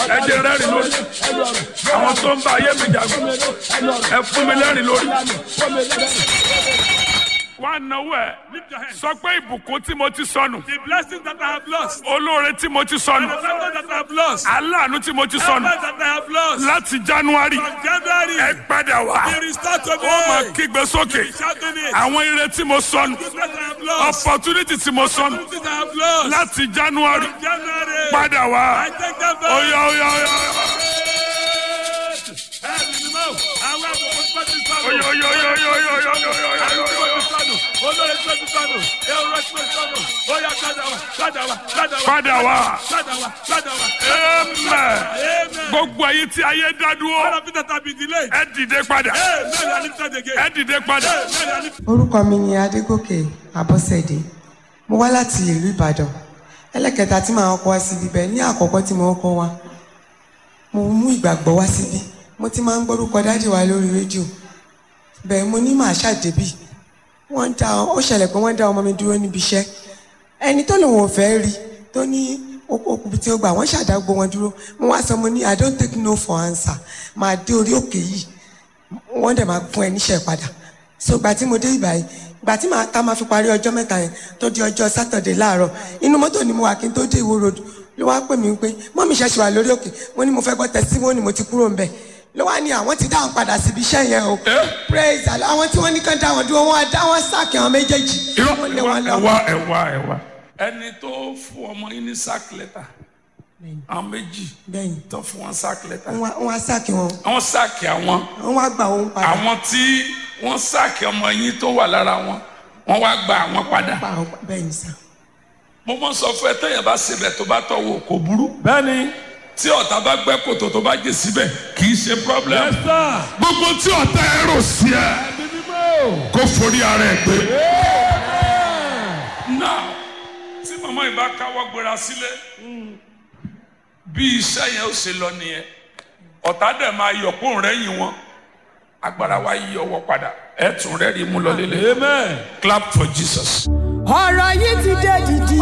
ẹ jẹ́ rẹ́rìn lórí àwọn tó ń bá ayé mi jagun ẹ fún mi lẹ́rìn lórí. wá náwó ẹ Lift your hands. sọ pé ìbùkún tí mo ti sọnù The blessings that I have lost. olóore tí mo ti And sọnù the favor that I have lost. aláàánú tí mo ti The sọnù favor that I have lost. láti january From January. ẹ padà wá Be restored to ó máa me. kígbe sókè Be shouting it. àwọn ire tí mo sọnù Goodness I have lost. opportunity tí mo sọnù Opportunities I have lost. láti january From January. padà I wá take them back. oya oya oya Ẹ ní mímọ́. Àwọn àgbẹ̀kọ̀ tó ti sọnù. oya oya oya oya oya oya oya oya oya oya. Olórí tó ti sọnù. Èrò tó ti sọnù. Ó yá padà wá. Padà wá. Padà wá. padà wá Padà wá. Padà wá. amen Amen. gbogbo ayé tí ayé dá All dúró of it that have been delayed. ẹ dìde padà Amen. I lift it again. ẹ dìde padà Amen. I lift orúkọ mi ni adégòkè abọ́sẹ̀dé mo wá láti ìlú ìbàdàn ẹlẹ́kẹta tí màá kọ́ wá síbi bẹ́ẹ̀ ní àkọ́kọ́ tí mo kọ́ wá mo mú ìgbàgbọ́ wá síbí mo ti máa ń gbórúkọ dájì wa lórí rédíò bẹ́ẹ̀ mo ní màá ṣàdébì wọ́n dá ó ṣẹlẹ̀ pé wọ́n dá ọmọ mi dúró níbi iṣẹ́ ẹni tó lòun ò fẹ́ rí tó ní okùnbi tí ó gbà wọ́n ṣàdágbò wọn dúró mo wá sọ mo ní i don't take no for answer máa dé orí òkè yìí wọ́n dẹ̀ máa fún ẹ níṣẹ́ padà so gbà tí mo dé ìgbà yìí gbà tí màá tá máa fi parí ọjọ́ mẹ́ta yẹn tó di ọjọ́ sátọ̀dẹ̀ láàárọ̀ inú mọ́tò ni mo wà kí n tó dé ìwó road ló wá pè mí pé mọ́mí ṣẹ̀ṣẹ̀ wà lórí òkè mo ní mo fẹ́ gbọ́ tẹ̀síwọ́nì mo ti kúrò ń bẹ̀ ló wá ní àwọn ti dáhùn padà síbi iṣẹ́ yẹn o praise Allah àwọn tí wọ́n ní kán dá wọn dúró wọ́n á dá wọn sáàkì àwọn méjèèjì irọ́ wọ́n lé ẹ̀wá wọn lọ. ẹ̀wá ẹ̀wá ẹ̀wá. ẹni tó fún ọmọ yín ní sack letter àwọn méjì bẹ́ẹ̀ni tó fún wọn sack letter wọ́n wá- wọ́n á sáàkì wọn àwọn sáàkì àwọn wọ́n wá gbà wọn padà àwọn tí wọ́n sáàkì ọmọ yín tó wà lára wọn wọ́n wá gba àwọn padà. pa àwọn bẹ́ẹ̀ni sá. mo mọ sọ fún ẹ tẹyàn bá sebẹ tó bá tọwọ kò burú. Bẹ́ẹ̀ni. tí ọ̀tá bá gbẹ́ kòtò tó bá jẹ síbẹ̀ kì í ṣe problem. Yes, sir. gbogbo tí ọ̀tá ẹ rò sí ẹ Ẹ̀mí mímọ́. kó forí ara ẹ gbé. now tí màmá yìí bá káwọ́ gbéra sílé bí iṣẹ́ yẹn ó ṣe lọ nìyẹn ọ̀tá dẹ̀ máa yọ̀ kó rẹ́yìn wọn agbára wa yí ọwọ́ padà ẹ̀ tún rẹ́rìí mú lọ lélẹ̀ Amen. clap for Jesus. ọ̀rọ̀ yìí ti dé dìdì.